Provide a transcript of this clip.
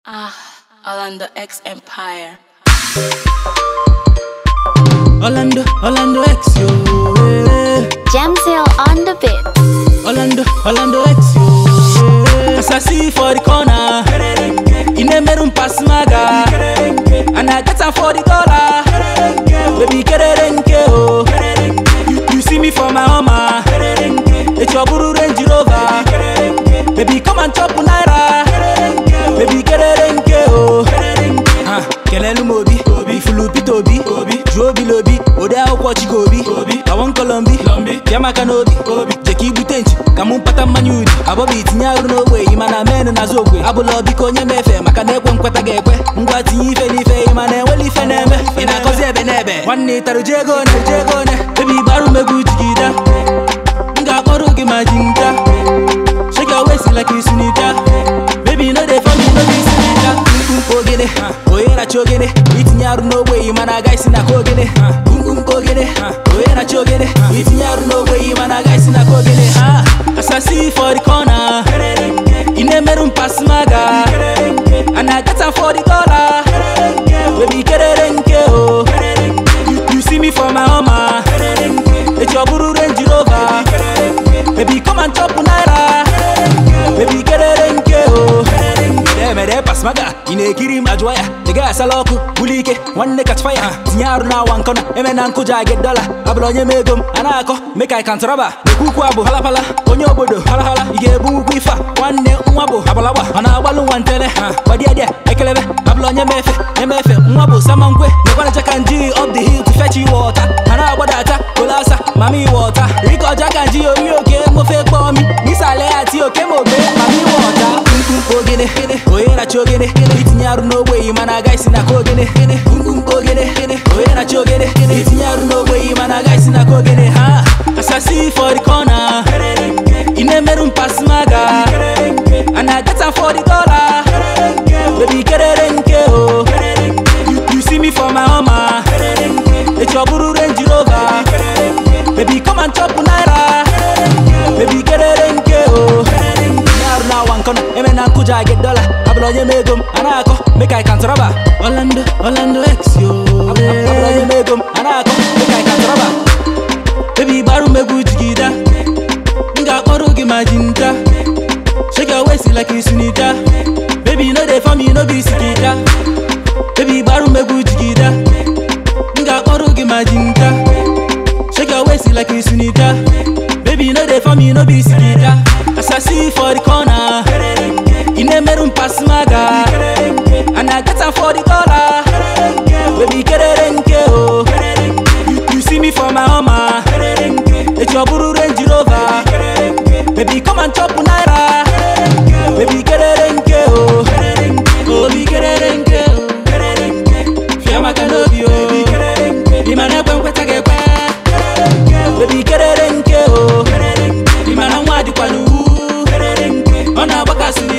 Ah, Orlando X Empire. Orlando, Orlando X, yo. eh. Jamsil on the beat. Orlando, Orlando X, yo. eh. As I see for the corner, in a meron pass maga, and I get am for the dollar. Baby, get it oh. You, you see me for my Hummer, it's your Buru Range Rover. Baby, come and chop naira. Baby, get it oh. Ah, kelelu mobi, obi, fulupi tobi, obi, juobi lobi, ode akwụkwọ chikobi, obi, awon kolombi, lombi, piamaka n'obi, obi, jeki ibute nchi, ka mụ mpata mmanya udi, abọbi itinye arụ n'ogbe, ịma na menụ na okwe, abụla biko onye mefe, maka na ekwe nkweta ga-ekwe, ngwa tinye ife n'ife, ịma na enwele ife na-eme, ị na-akọzi ebe n'ebe, nwanne ịtarụ ji ego one, ji ego one, ebi gbarụ megwu jigida, m ga-akpọrọ gị ma jinja, shake your waist like you sunita, baby no dey for me no be sunita, mkpumkpu ogene, onye na-achọ ogene, itinye arụ n'ogbe, ịma na aga isi na ka ogene, mkpumkpu ogene, onye na-achọ ogene, itinye arụ n'ogbe, ịma na aga isi na ka ogene, ha, as I see you for the corner, ị na-emerụ m pass maga, and I get am for the dollar, baby kerere nke o, you, you see me for my Hummer, it's your Buru Range Rover, baby come and chop naira, baby kerere nke o. Mere mere pass maga, ị na-ekiri m ajụwa ya ị gaghị asala ọkụ buli ike nwanne catch fire tinye arụ na awa nkọna eme na nkụja get dọla abụla onye m ego m a na-akọ make I count raba ekwu ukwu abụ halapala onye obodo halahala ị ga-ebu ukwu ife a nwanne nwa bụ abalagba ọ na-agbalụ nwa ntele gbadiadia ekelebe abụla onye mefe emefe nwa bụ samankwe nekwana ka nji up the hill to fetch you water ha na-agbadata kolasa mami water rikọja ka nji oyi oke mofe kpọmi n'isale ati oke ma ogbe mami water mkpumkpu ogene onye na-achọ ogene itinye arụ n'ogbe yi mana aga isi na ka ogene mkpumkpu ogene onye na-achọ ogene itinye arụ n'ogbe yi mana aga isi na ka ogene ha asasi for the corner ị na-emerụ m pass maga and I get am for the dollar baby kerere nke o You- you see me for my Hummer it's your Buru Range Rover baby come and chop naira baby kerere nke o Tinye arụ na awa nkọna eme na nkụja get dọla abụla onye m ego m a na-akọ make I count raba Orlando Orlando X yo abụla onye m ego m a na-akọ make I count raba baby gbarụ m egwu jigida m ga-akpọrọ gị ma jinja shake your waist like you sunita baby no dey for me no be sikita baby gbarụ m egwu jigida m ga-akpọrọ gị ma jinja shake your waist like you sunita baby no dey for me no be sikita as I see you for the corner ị na-emerụ m pass maga and I get am for the dollar baby kerere nke o You- you see me for my Hummer it's your Buru Range Rover baby come and chop naira baby kerere nke o obi kerere nke o fiamaka n'obi o ịma na ekwe nkweta ga-ekwe baby kerere nke o ịma na nwa dịkwa n'uwu ọ na-agbakasị